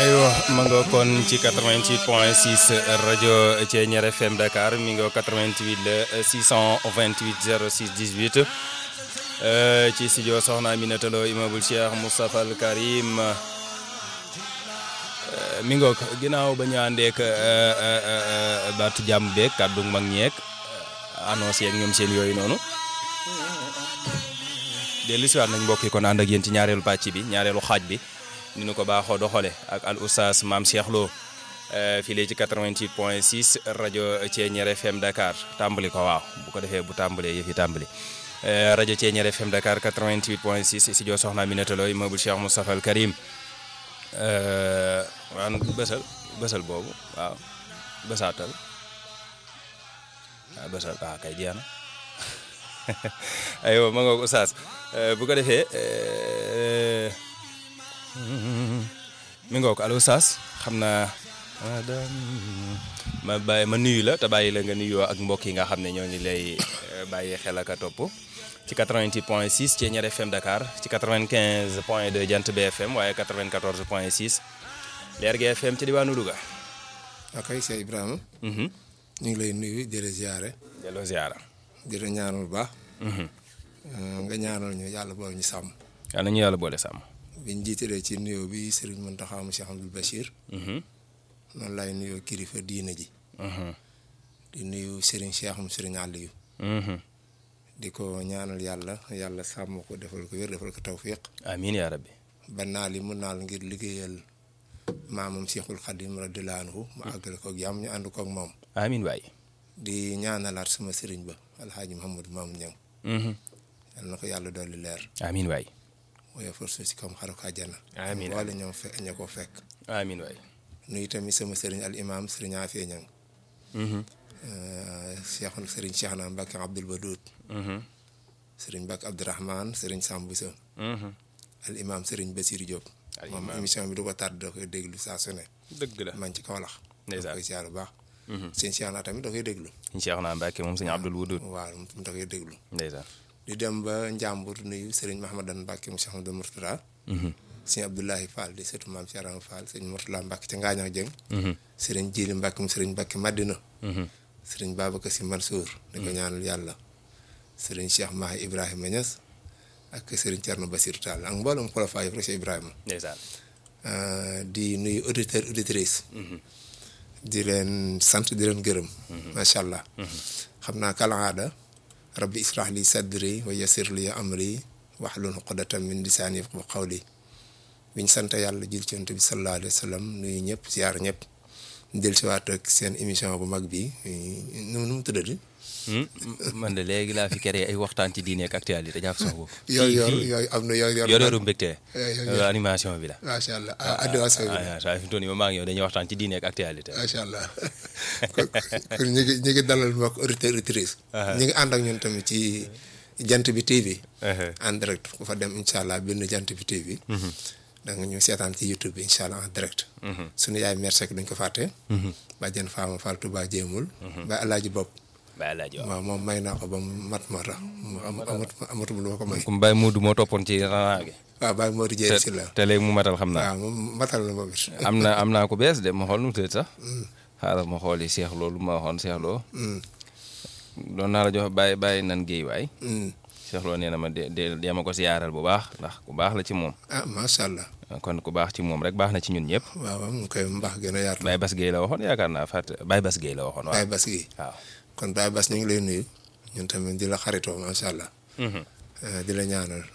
aywa ma nga kon ci 88 point 6 rajo Thiéniere FM Dakar mi nga 88 la 628 06 18 ci studio Soxna Aminata Lo immeuble Cheikh Moustapha Al Karim mi ngoog ginnaaw ba ñu àndeek baatu jàmm beeg kàddu mag ñeek annoncé yeeg ñoom seen yooyu noonu dellu siwaat nañ mbokk yi kon ànd ak yéen ci ñaareelu pàcc bi ñaareelu xaaj bi ni ñu ko baaxoo doxale ak al oustaz maam Cheikh Lo fii léegi ci 88 point 6 rajo Thiéniere FM Dakar tàmbali ko waaw bu ko defee bu tàmbalee yëf yi tàmbali rajo Thiéniere FM Dakar 88 point 6 studio Soxna Aminata Lo immeuble Cheikh Moustapha Al Karim waaw bësal bësal boobu waaw bësaatal waaw bësal waaw kay jeex na aywa ma ngoog oustaz bu ko defee mi ngoog allo oustaz xam naa ma bàyyi ma nuyu la te bàyyi la nga nuyoo ak mbokk yi nga xam ne ñoo ngi lay bàyyi xel ak a topp ci 88 point 6 Thiéniere FM Dakar ci 95 point 2 Jant BFM waaye 94 point 6 Lergui FM ci diwaanu Louga. ok Cheikh Ibrahima. ñu ngi lay nuyu di la ziare. delloo ziara. di la ñaanal bu baax. nga ñaanal ñu yàlla boole ñu sàmm. yal na ñu yàlla boole sàmm. biñ jiitalee ci nuyoo bi Serigne Mountakha mu Cheikh Abdoul Bachir. noonu laay nuyoo kilifa diina ji. di nuyu Serigne Cheikh mu Serigne Aliou. di ko ñaanal yàlla yàlla sàmm ko defal ko wér defal ko tawfiq. amiin yaa rabbi. ba naal yi mu naal ngir liggéeyal maamam Cheikhul Khadim radiyallahu anhu mu àggale ko ak jàmm ñu ànd ko ak moom. amiin waay. di ñaanalaat sama sëriñ ba alxaaji Mouhamadou Mamoun Niang. yal na ko yàlla dolli leer. amiin waay. mooy force si comme xaru ko àjjana. amiin wala ñoom fe ña ko fekk. amiin waay. nuyu tamit sama sëriñ al imam sëriñ Afia Niang. Cheikh sëriñ Cheikh naa Mbacke Abdoul Badoud. sëriñ Mbacke Abdourahman sëriñ Samb Boussa. al imam sëriñ Bassirou Diop. moom émission bi du ko tardé da koy déglu saa su ne. dëgg la man ci Kaolack. ndeysaan da koy ziar bu baax. sëñ Cheikh naa tamit da koy déglu. sëñ Cheikh naa Mbacke moom sëñ Abdoul Wudud. waaw moom da koy déglu. ndeysaan. di dem ba Njàmbur nuyu sëriñ Mahamadan Mbacke mu Cheikh Amadou Mourtada. sëñ Abdoulahi Fall di sëtu maam Cheikh Rama Fall sëñ Mourtala Mbacke ca Ngaañax Jëng. sëriñ Jili Mbacke mu sëriñ Mbacke Madina. sëriñ Babacar Si Mansour. di ko ñaanal yàlla. sëriñ Cheikh Mahi Ibrahima Niass. ak sëriñ Thierno Bassirou Tall ak mboolem xulafa yi rek Ibrahima. ndeysaan. di nuyu auditeur auditrice di leen sant di leen gërëm. macha allah. xam naa kalaada. rabbi israh li sadri wa yassir li amri wahlul uqdatan min lisaani yafqahu qawli biñ sant yàlla jul ci Yonent bi sallallahu alayhi wa sallam nuyu ñëpp ziar ñëpp del si waat ak seen émission bu mag bi nu nu mu tuddati man de léegi laa fi créé ay waxtaan ci diine ak actualité jàpp sama bopp. yooyu yor yooyu am na yooyu yor yor yoru mbégte. yooyu animation bi la. macha allah ah animation bi ah ah fi mu toll nii maa ngi yow dañuy waxtaan ci diine ak actualité. macha allah kon kon ñu ngi ñu ngi dalal mbokk auditeur auditrice ñu ngi ànd ak ñun tamit ci jant bi TV. en direct ku fa dem incha allah bind jant bi TV. da nga ñu seetaan ci YouTube bi incha allah en direct. suñu yaay merci duñ ko fàtte. bàjjen Fama Fall Touba Jéemul. ba Alaaji Bopp. Baye Alaaji waaw waaw moom may naa ko ba mu mat mat la mu am amatu amatu lu ma ko may. comme Baye Modou moo toppoon ci ranaa gi. waaw Baye Modou Dieng si la. te léegi mu matal xam naa. waaw moom matal na moom it. am na am naa ko bees de ma xool nu mu tëdd sax. xaaral ma xooli Cheikh loolu ma waxoon Cheikh Lo. doon naa la jox Baye Baye nan géey waay. Cheikh Lo nee na ma de de dee ma ko siyaaral bu baax ndax ku baax la ci moom. ah macha allah. kon ku baax ci moom rek baax na ci ñun ñëpp. waaw waaw mu koy mbaax gën a yaatu. Baye Bas Guèye la waxoon yaakaar naa fàtte Baye Bas Guèye la waxoon waaw. Baye Bas gi waaw. kon Baye Bas ñu ngi lay nuyu ñun tamit di la xaritoo macha allah. di la ñaanal